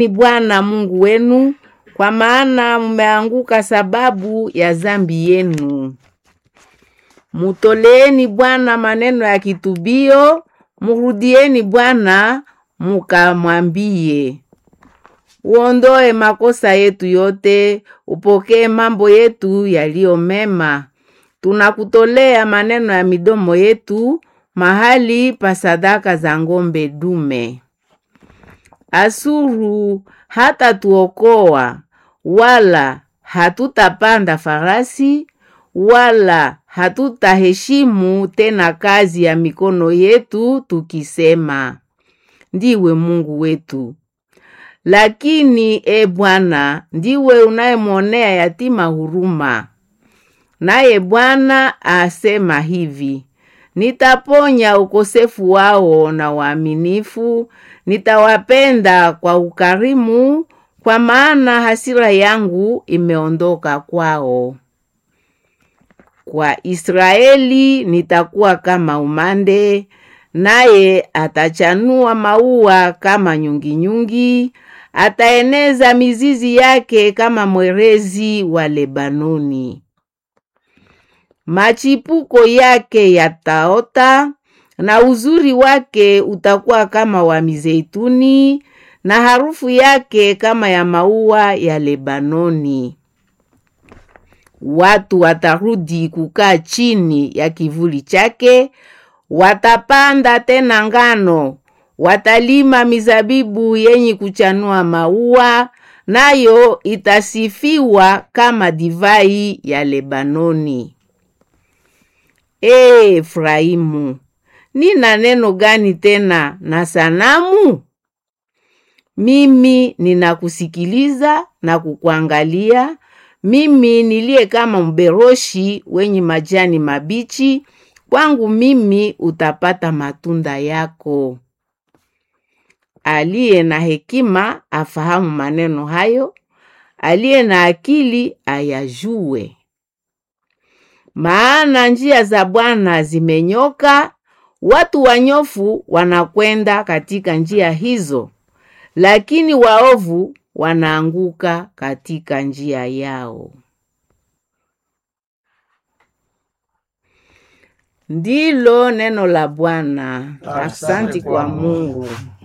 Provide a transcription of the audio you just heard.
ni Bwana Mungu wenu, kwa maana mmeanguka sababu ya zambi yenu. Mutoleeni Bwana maneno ya kitubio, murudieni Bwana mukamwambie. Uondoe makosa yetu yote, upokee mambo yetu yaliyo mema. Tunakutolea maneno ya midomo yetu mahali pa sadaka za ng'ombe dume. Asuru hata tuokoa, wala hatutapanda farasi, wala hatutaheshimu tena kazi ya mikono yetu, tukisema, ndiwe Mungu wetu. Lakini e Bwana, ndiwe unayemwonea yatima huruma. Naye Bwana asema hivi: Nitaponya ukosefu wao na waaminifu, nitawapenda kwa ukarimu, kwa maana hasira yangu imeondoka kwao. Kwa Israeli nitakuwa kama umande, naye atachanua maua kama nyunginyungi, ataeneza mizizi yake kama mwerezi wa Lebanoni. Machipuko yake yataota na uzuri wake utakuwa kama wa mizeituni na harufu yake kama ya maua ya Lebanoni. Watu watarudi kukaa chini ya kivuli chake, watapanda tena ngano, watalima mizabibu yenye kuchanua maua, nayo itasifiwa kama divai ya Lebanoni. Ee Efraimu, nina neno gani tena na sanamu? Mimi ninakusikiliza na kukuangalia, mimi niliye kama mberoshi wenye majani mabichi, kwangu mimi utapata matunda yako. Aliye na hekima afahamu maneno hayo, aliye na akili ayajue. Maana njia za Bwana zimenyoka, watu wanyofu wanakwenda katika njia hizo, lakini waovu wanaanguka katika njia yao. Ndilo neno la Bwana. Asante kwa Mungu.